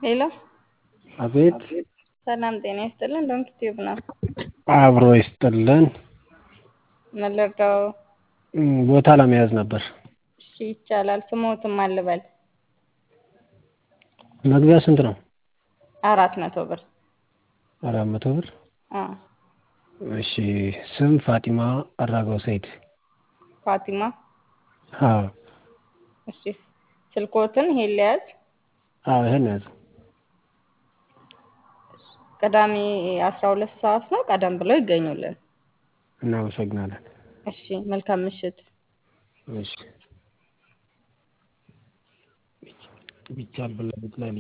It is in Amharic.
ሄሎ አቤት ሰላም ጤና ይስጥልን። ዶንኪ ቲዩብ ነው። አብሮ ይስጥልን። ምን ልርዳው? እም፣ ቦታ ለመያዝ ነበር። እሺ ይቻላል። ስሞትም አልበል መግቢያ ስንት ነው? አራት መቶ ብር አራት መቶ ብር። አ እሺ ስም ፋጢማ አራጋው ሰይድ። ፋቲማ። አዎ እሺ ስልኮትን ይሄን ሊያዝ አዎ፣ ይሄን ያዝ። ቅዳሜ አስራ ሁለት ሰዓት ነው። ቀደም ብለው ይገኙልን። እናመሰግናለን። እሺ መልካም ምሽት። እሺ ቢቻል ብላ